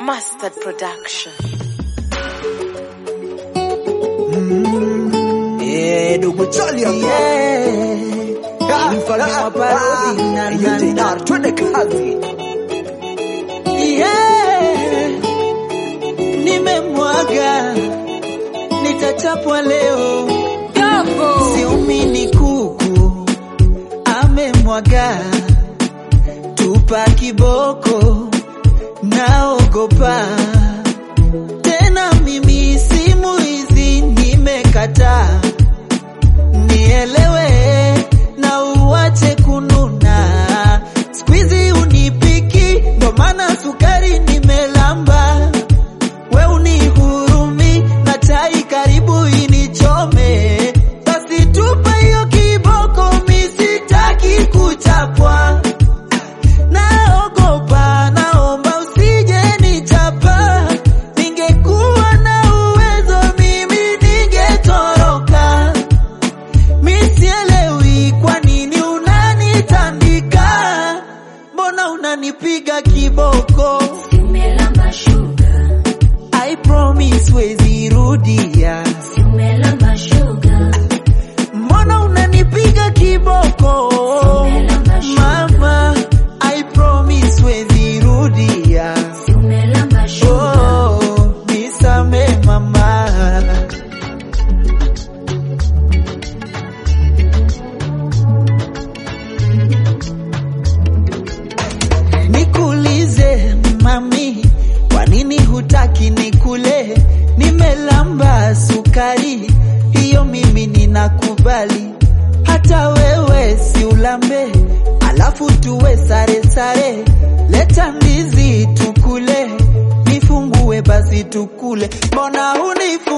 Mustard Production. Eh, dogo chali hapa. Yeah. Mfalme wa parodi na na na. twende kazi. Yeah. Nimemwaga nitachapwa leo siumini kuku amemwaga tupa kiboko naogopa tena mimi simu hizi nimekataa nielewe na uwache kununa skwizi unipiki ndo maana sukari nimelamba we unihurumi na chai karibu inichome basi tupa hiyo kiboko misitaki kuchapwa naogopa naomba usije nichapa ningekuwa na uwezo mimi ningetoroka misielewi kwa nini unanitandika mbona unanipiga kiboko Umelamba sugar, I promise wezi rudia umelamba sugar, mbona unanipiga kiboko Umelamba sugar. mama I promise wezi rudia umelamba sugar. oh, nisame mama Nikuulize mami, kwa nini hutaki nikule? Nimelamba sukari hiyo, mimi ninakubali, hata wewe si ulambe, alafu tuwe sare sare. Leta ndizi tukule, nifungue basi tukule, mbona hunifu